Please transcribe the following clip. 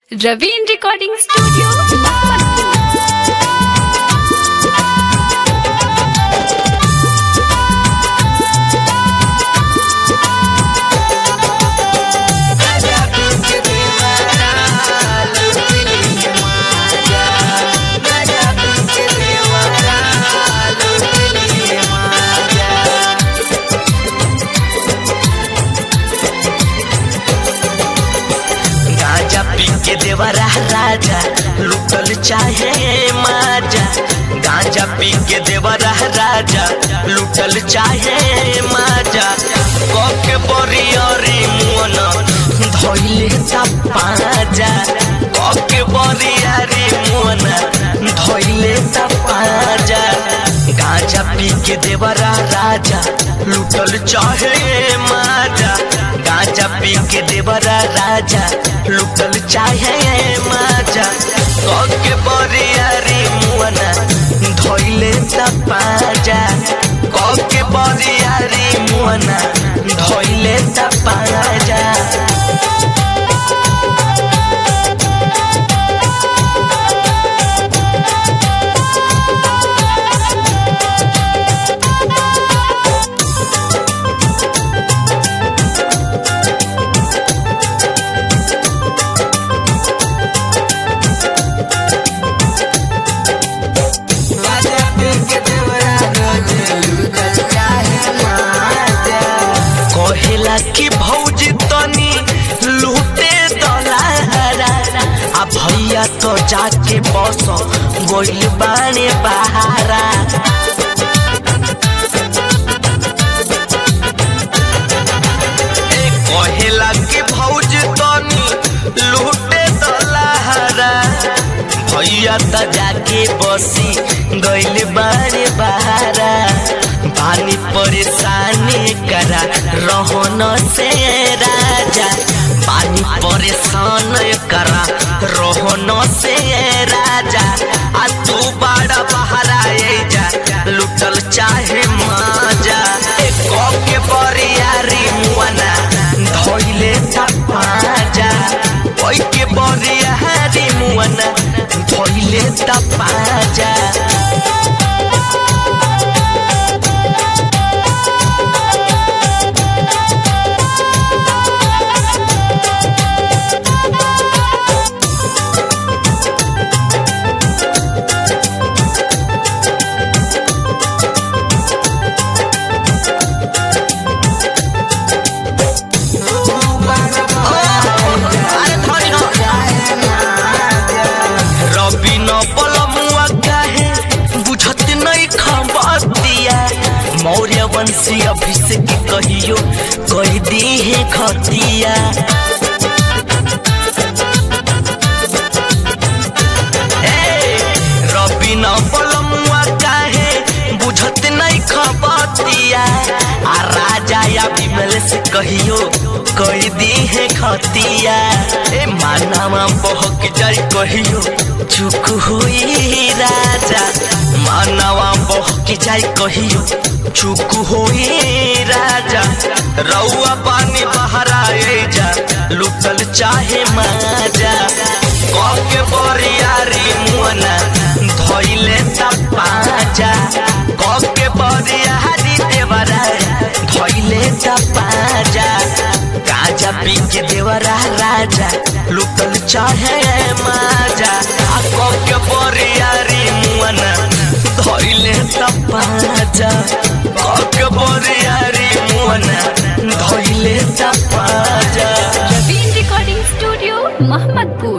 Raveen Recording Studio, Mohammadpur. गांजा पी के देवरा राजा लुटल चाहे माजा गांजा पी के देवरा राजा लुटल चाहे माजा कके बरियरी मुअन धइले ता पाजा कके बरियरी मुअन धइले ता पाजा गांजा पी के देवरा राजा लुटल चाहे माजा गांजा पी के देवरा राजा लुटल चाहे माजा कके बरियारी मुअना धइले त पाजा कके बरियारी मुअना धइले त पाजा कहेला कि भौजी तनी लूटे दलारा आ भैया तो जाके बस गोइल बाने बहारा ए कहेला कि भौजी तनी लूटे दलारा भैया त जाके बसी गइल बारे बहारा पानी परेशानी करा रहन से राजा पानी परेशान करा रहन से राजा आ तू बड़ा बहारा ए जा लुटल चाहे माजा ए के बरियारी मुआना धइले था पाजा ओइ के बरियारी मुआना धइले था पाजा रवि न बलमुआ काहे बुझत नहीं खबतिया मौर्य वंशी अभिषेक कहियो कह दी है खतिया ए, रवि न बलमुआ काहे बुझत नहीं खबतिया आ राजा या विमल से कहियो कह दी है खतिया ए मानवा बहक जाई कहियो चुक हुई राजा मानवा बहक जाई कहियो चुक हुई राजा रउआ पानी बहरा जा लुटल चाहे माजा कके बरियारी मुअना धइले त पाजा कके बरियारी देवरा धइले त पाजा गाजा पी के देवरा राजा लुटल चाहे माजा आ कके बरियारी मुअना धइले त पाजा कके बरियारी मुअना धइले त पाजा Raveen Recording Studio, Mohammadpur.